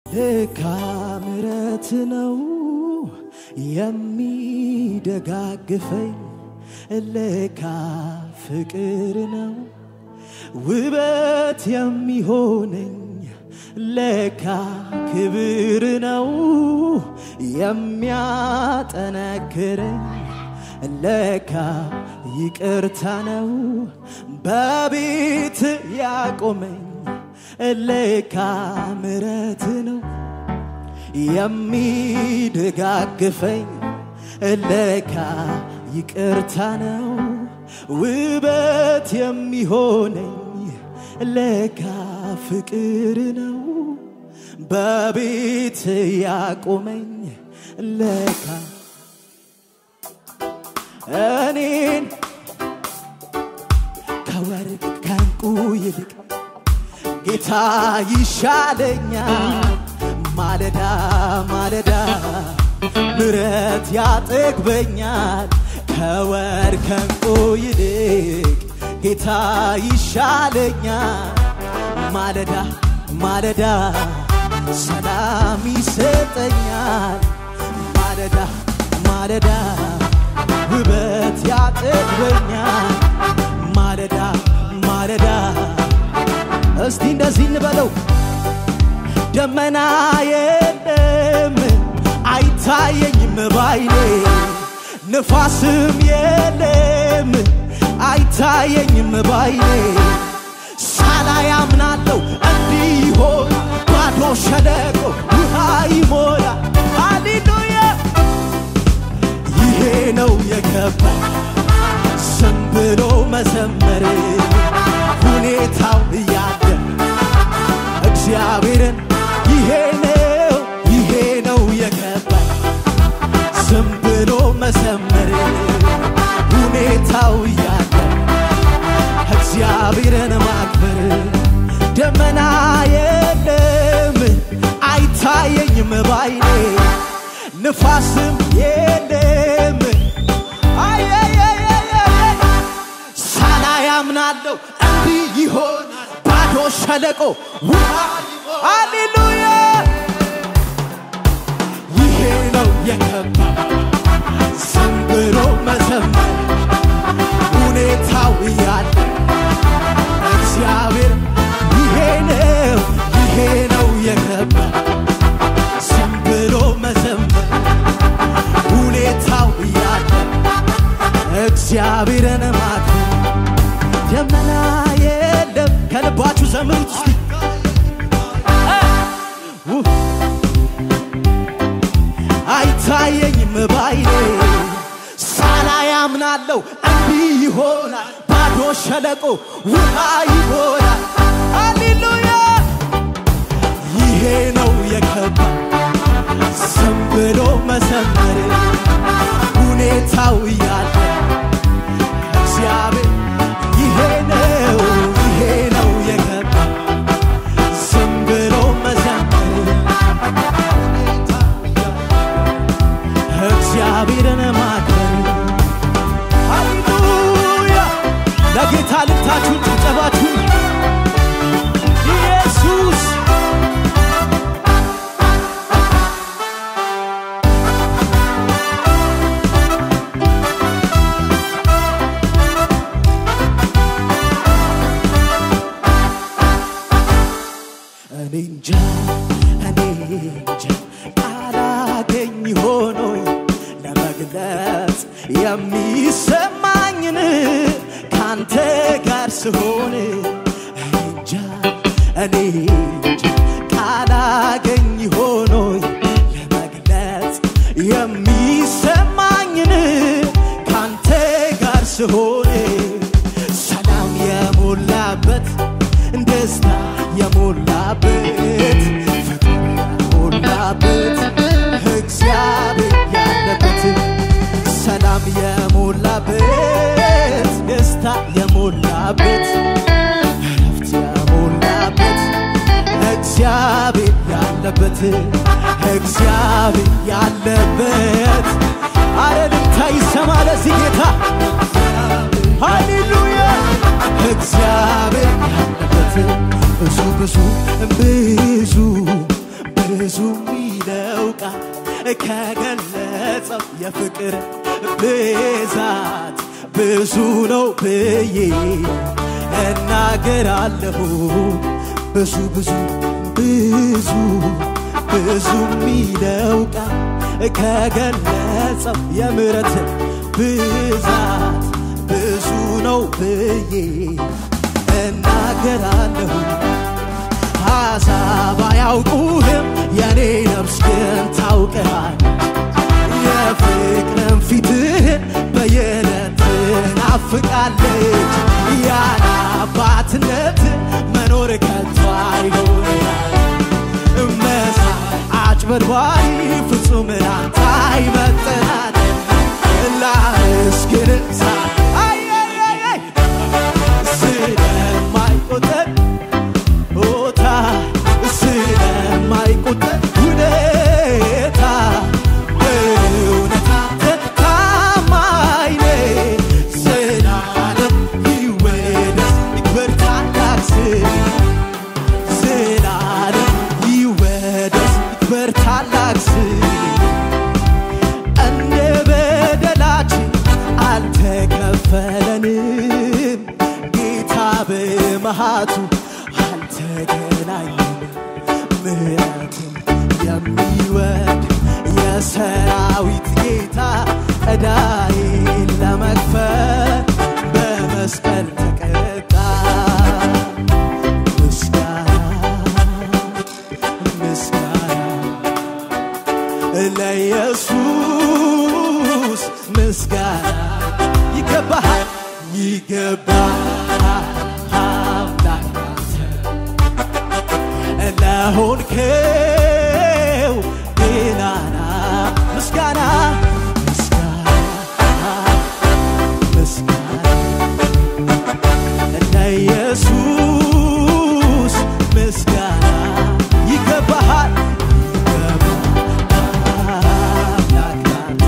ልካ ምረት ነው የሚደጋግፈኝ ልካ ፍቅር ነው ውበት የሚሆነኝ ለካ ክብር ነው የሚያጠነክረኝ ለካ ይቅርታ ነው በቤት ያቆመኝ ለካ ምረት ነው የሚደጋግፈኝ ለካ ይቅርታ ነው ውበት የሚሆነኝ ለካ ፍቅር ነው በቤት ያቆመኝ ለካ እኔን ከወርቅ ከንቁ ይልቅ ጌታ ይሻለኛል ማለዳ ማለዳ ምረት ያጠግበኛል ከወርቅ ከንቁ ይልቅ ጌታ ይሻለኛል ማለዳ ማለዳ ሰላም ይሰጠኛል ማለዳ ማለዳ ውበት ያጠግበኛል ማለዳ ማለዳ እስቲ እንደዚህ እንበለው ደመና የለም አይታየኝም ባይኔ ንፋስም የለም አይታየኝም ባይኔ ሳላይ አምናለሁ እንዲህ ይሆን ባዶ ሸለቆ ውሃ ይሞላ ሃሌሉያ ይሄ ነው የገባ ዝም ብሎ መዘመር ሁኔታው እያለ እግዚአብሔርን ይሄ ነው ይሄ ነው የገባ ዝም ብሎ መዘመር ሁኔታው እያለ እግዚአብሔርን ማክበር ደመና የለም አይታየኝም ባይኔ ንፋስም የለም ሳላይ አምናለሁ እንዲህ ይሆን ባዶ ሸለቆ ውሃ ሃሌሉያ ይሄ ነው የከባ ዝም ብሎ መዘመር ሁኔታው እያለ እግዚአብሔር ይሄ ነው ይሄ ነው የገባ ዝም ብሎ መዘመር ሁኔታው እያለ እግዚአብሔርን ማክበር ደመና የለም ከልባችሁ ዘምሩት እስቲ እ ው አይታየኝም ባይኔ ሳላይ አምናለሁ እንዲህ ይሆናል ባዶ ሸለቆ ውሃ ይሆናል ሃሌሉያ ይሄ ነው የከባ ዝም ብሎ መዘመር ሁኔታው እያለ እግዚአብሔር ይሄ ነው ይሄ ነው የገባ ዝም ብሎ መዘመር እግዚአብሔርን ማክበር ሃሌሉያ ለጌታ ልታችሁን ጭብጨባችሁን ኢየሱስ እኔ እንጃ እኔ እንጃ ቃላገኝ ሆኖኝ ለመግለጽ የሚሰማኝን ካንተ ጋር ስሆን እኔ እንጃ እኔ እንጃ ቃላገኝ ሆኖኝ ለመግለጽ የሚሰማኝን ካንተ ጋር ስሆን ሰላም የሞላበት ደስታ የሞላበት ፍቅር የሞላበት እግዚአብሔር ያለበት ሰላም የሞላበት ደስታ የሞላበት እረፍት የሞላበት እግዚአብሔር ያለበት እግዚአብሔር ያለበት አረልታ ይሰማ ለዚህ ጌታ ሃሌሉያ እግዚአብሔር ያለበት ብዙ ብዙ ብዙ ብዙ ሚለው ቃል ከገለጸው የፍቅር ብዛት ብዙ ነው ብዬ እናገራለሁ። ብዙ ብዙ ብዙ ብዙ ሚለው ቃል ከገለጸው የምሕረት ብዛት ብዙ ነው ብዬ እናገራለሁ። ሐሳብ አያውቁህም የኔ ነፍስ ግን ታውቀሃል። የፍቅርን ፊትህን በየዕለት ትናፍቃለች። ያለ አባትነት መኖር ከቶ አይሆናል። መሳይ አጭበርባሪ ፍጹም ላንተ አይመጥናል። ላመስግን ሳ አይ አይ አይ አይ ስለማይቆጠር ቦታ ስለማይቆጠር ሁኔታ በእውነታ ታማኝ ነህ። ዘላለም ይወደስ ይክበር ታላቅ ስም ዘላለም ይወደስ ይክበር ታላቅ ስም እንደ በደላችን አልተከፈለንም። ጌታ በመሃቱ አልተገናኘንም። ምሕረትን የሚወድ የሰራዊት ጌታ ዕዳዬን ለመክፈል በመስቀል ተቀጣ። ምስጋና ምስጋና ለኢየሱስ ምስጋና ይገባሃል ይገባሃል አምላክ ለሆንከው ገናና ምስጋና ምስጋና ምስጋና ለኢየሱስ ምስጋና ይገባሃል ይገባሃል አምላክ ላንተ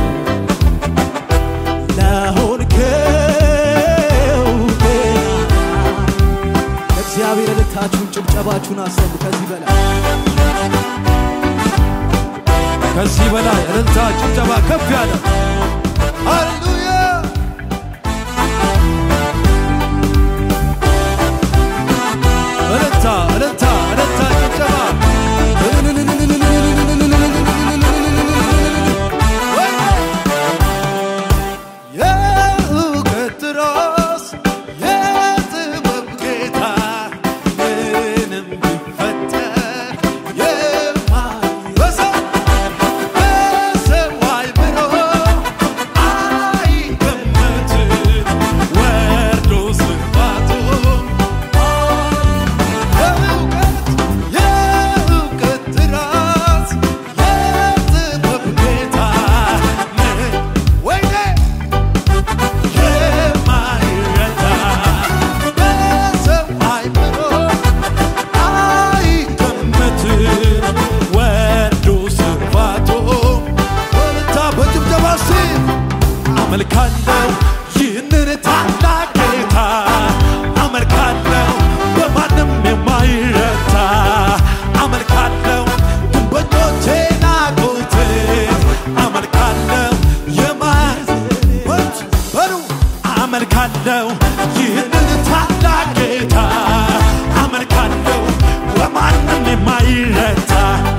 ለሆንከው ገናና እግዚአብሔር ልታችሁን ጭብጨባችሁን አሰሙ። ከዚህ በላይ ከዚህ በላይ እልልታ፣ ጭብጨባ ከፍ ያለ ሃሌሉያ! እልልታ፣ እልልታ፣ እልልታ፣ ጭብጨባ የእውቀት ራስ የጥበብ ጌታ ምንም ቢፈጠር የማይረሳ በሰው አይምሮ አይገመትም ወርዶ ስፋቱ የእውቀት የእውቀት ራስ የጥበብ ጌታ ምን ወይኔ የማይረታ በሰው አይምሮ አይገመትም ወርዱ ስፋቱ ወልታ በጭብጨባ እስቲ አመልካለሁ ይህንን ታላቅ ጌታ አመልካለሁ በማንም የማይረታ አመልካለሁ ግንበኞቼ ናቁት አመልካለሁ የማይወት በሉ አመልካለሁ ይህንን ታላቅ ጌታ አመልካለሁ በማንም የማይረታ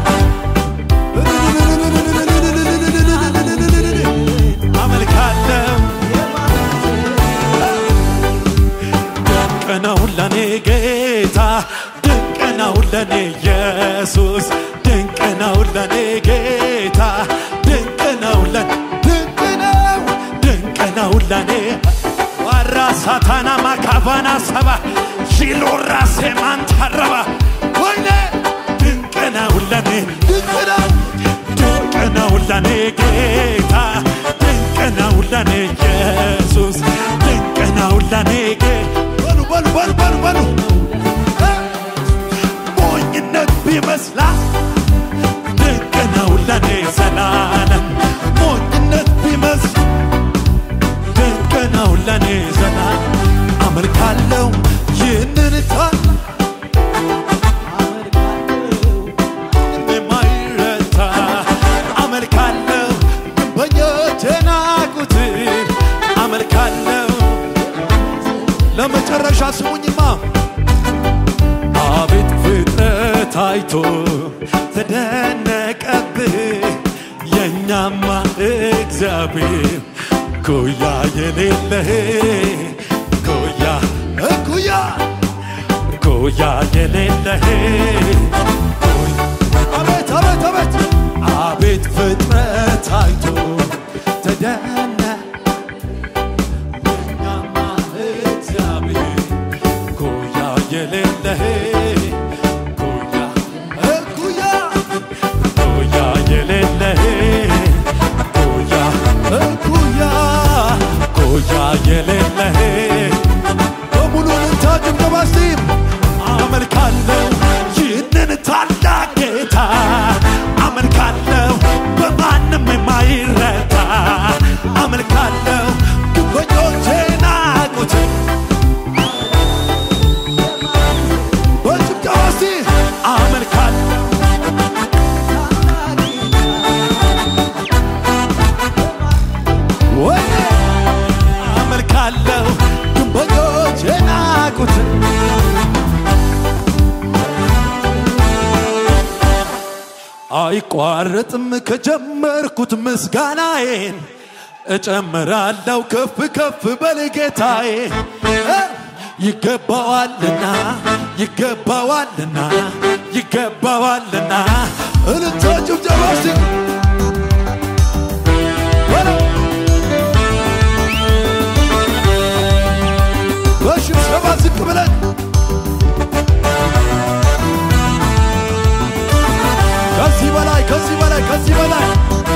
አመልካለሁ ድንቅ ነው ለኔ ጌታ ድንቅ ነው ለኔ ኢየሱስ ድንቅ ነው ለኔ ጌታ ድንቅ ነው ለ ድንቅ ነው ድንቅ ነው ለኔ ዋራ ሳታና ማካባና ሰባ ሺሎራ ሴማንታረባ ወይኔ ድንቅ ነው ለኔ ድንቅ ነው ድንቅ ነው ለኔ ጌታ ድንቅ ነው ለኔ ኢየሱስ ድንቅ ነው ለኔ ጌ በሉ በሉ በሉ በሉ በሉ ሞኝነት ቢመስላት ድንቅ ነው ለኔ ዘላለም ሞኝነት ቢመስል ድንቅ ነው ለኔ ዘላለም አመልካለው ይህንን ታላቅ የማይረታ እግዚአብሔር ኩያ የሌለህ ኩያ እኩያ ኩያ የሌለህ አቤት አቤት አቤት አቤት ፍጥረት አይቶ ተደነ እኛማ እግዚአብሔር ኩያ የሌለህ ኩያ እኩያ ኩያ የሌለህ ኩያ እኩያ ኩያ የሌለህ በሙሉ ልልታ ጭብጨባ እስቲ አመልካለሁ ይህንን ታላቅ ጌታ አመልካለሁ በማንም የማይረታ አመልካለሁ ግንበኞቼ ናቁት በጭብጨባ እስቲ አመልካለሁ ወይ አመልካለሁ ግንበኞች የናቁት አይቋረጥም ከጀመርኩት ምስጋናዬን እጨምራለሁ ከፍ ከፍ በል ጌታዬ እ ይገባዋልና ይገባዋልና ይገባዋልና እልልታ ጭብጨባ እስቲ በለው በሽብሸባ ዝቅ ብለን ከዚህ በላይ ከዚህ በላይ ከዚህ በላይ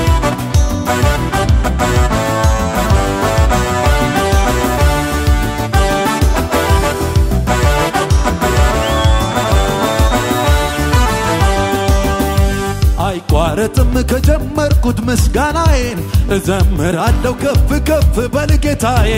አይቋረጥም ከጀመርኩት ምስጋናዬን እዘምራለሁ ከፍ ከፍ በል ጌታዬ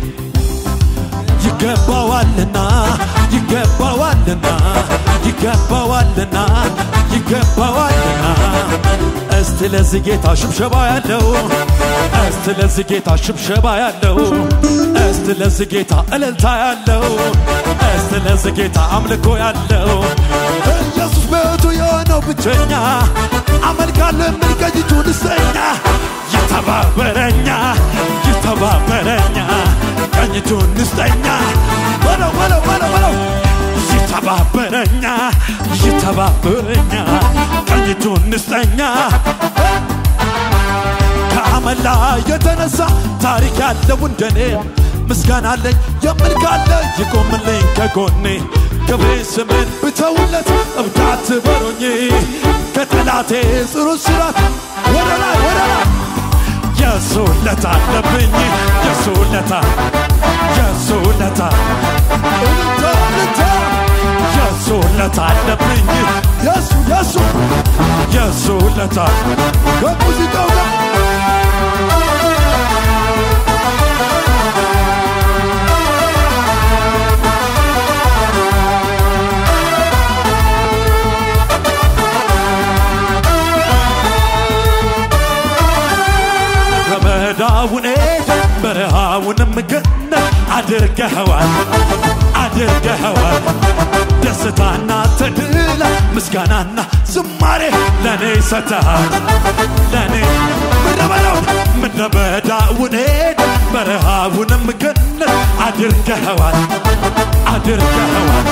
ይገባዋልና ይገባዋልና ይገባዋልና ይገባዋልና እስቲ ለዚህ ጌታ ሽብሸባ ያለው እስቲ ለዚህ ጌታ ሽብሸባ ያለው እስቲ ለዚህ ጌታ እልልታ ያለው እስቲ ለዚህ ጌታ አምልኮ ያለው ኢየሱስ በሕይወቱ የሆነው ብቸኛ አመልካለሁ የሚል ቀኝቱ ንስተኛ ይተባበረኛ ይተባበረኛ ቀኝቱን ንስተኛ በለው በለው በለው በለው ይተባበረኛ ይተባበረኛ ቀኝቱን ንስተኛ ከአመላ የተነሳ ታሪክ ያለው እንደኔ ምስጋና አለኝ የምል ካለ ይቆምልኝ ከጎኔ ክብሬ ስምን ብተውለት እብዳት በሮኝ ከጠላቴ ጽኑ ስራት ወደ ላይ ወደ ላይ የሱ ውለታ አለብኝ የሱ ውለታ የሱ ውለታ እልልታ እልልታ የሱ ውለታ አለብኝ የሱ የሱ የሱ ውለታ ከሙዚቃው ጋር ረመዳውን በረሃውንም ገነት አድርገኸዋል አድርገኸዋል ደስታና ተድላ ምስጋናና ዝማሬ ለእኔ ሰተሃል ለእኔ ምድረ በዳው ምድረ በዳውን በረሃውንም ገነት አድርገኸዋል አድርገኸዋል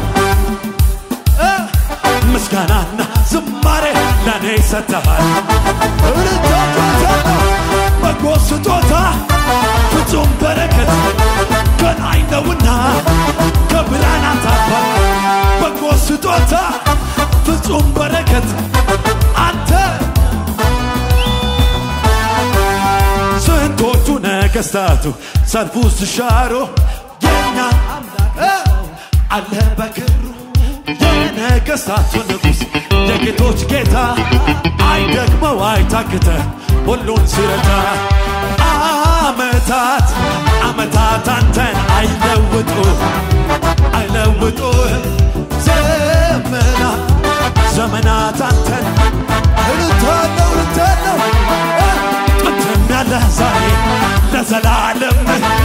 እ ምስጋናና ዝማሬ ለእኔ ሰተሃል እልልታ ጨዋታ ነው በጎ ስጦታ ፍጹም በረከት ከላይ ነውና ከብርሃናት አባት በጎ ስጦታ ፍጹም በረከት አንተ ስንቶቹ ነገስታቱ ሰልፉ ስሻሮ የኛ አምላክ አለ በክብሩ የነገስታቱ ንጉሥ የጌቶች ጌታ አይደክመው አይታክተ ሁሉን ሲረዳ አመታት አመታት አንተን አይለውጡ አይለውጡ ዘመና ዘመናት አንተን እልልታ ነው እልልታ ነው ጥንትም ያለ ዛሬ ለዘላለም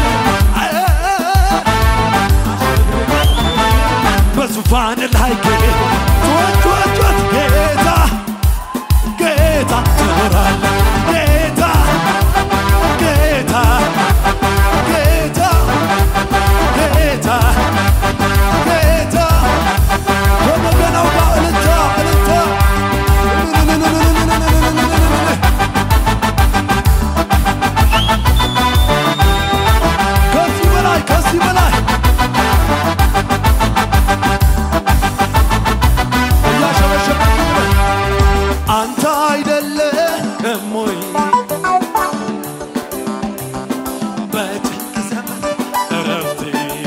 በዙፋን ላይ ግን ጩኸት ጩኸት ጩኸት ጌታ ጌታ ትኖራለህ ጌታ አንተ አይደለህም ወይ በጭንቅ ዘመን እረፍቴ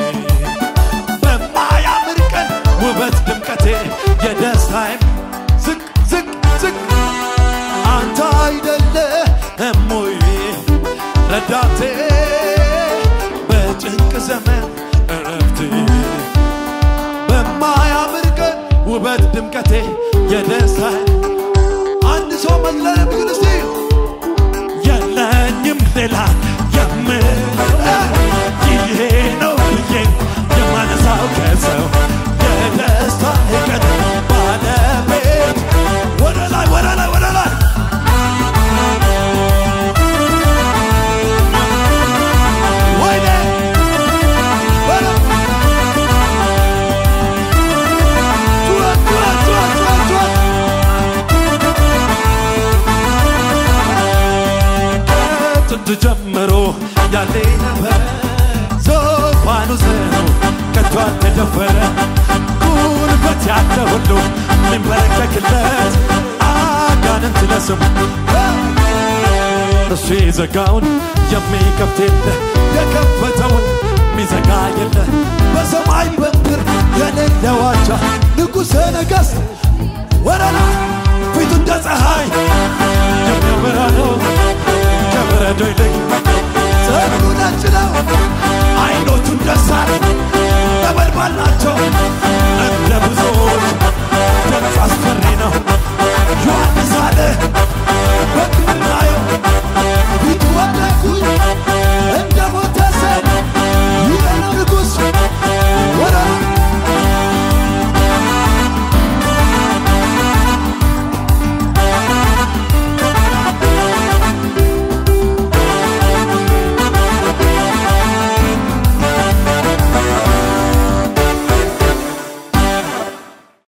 በማያምር ቀን ውበት ድምቀቴ የደስታዬም ዝቅ ዝቅ ዝቅ አንተ አይደለህም ወይ ረዳቴ በጭንቅ ዘመን እረፍቴ በማያምር ቀን ውበት ድምቀቴ የደስታዬ አንድ ሰው መዝለል የሚችል እስቲ የለኝም ሌላ የምለው ይሄ ነው ብዬ የማነሳው ከሰው የደስታ ቀን ባለቤት ወደ ላይ ወደ ላይ ወደ ላይ ወይኔ ወደ ጩኸት ጩኸት ጩኸት ጩኸት ጩኸት ጥንት ጀምሮ ያለ ነበር ዙፋኑ ዘነው ከቶ አልተደፈረ ጉልበት ያለ ሁሉ የሚንበረከክለት አጋንንት ለስሙ እሱ የዘጋውን የሚከፍት የለ የከፈተውን የሚዘጋ የለ በሰማይ በምድር የሌለ ዋጃ ንጉሠ ነገሥት ወረና ፊቱ እንደ ፀሐይ የሚያበራ ነው ከበረዶ ይልቅ ፀጉሩ ነጭ ነው አይኖቹ እንደ እሳት ነበልባል ናቸው እንደ ብዙዎች ድምፅ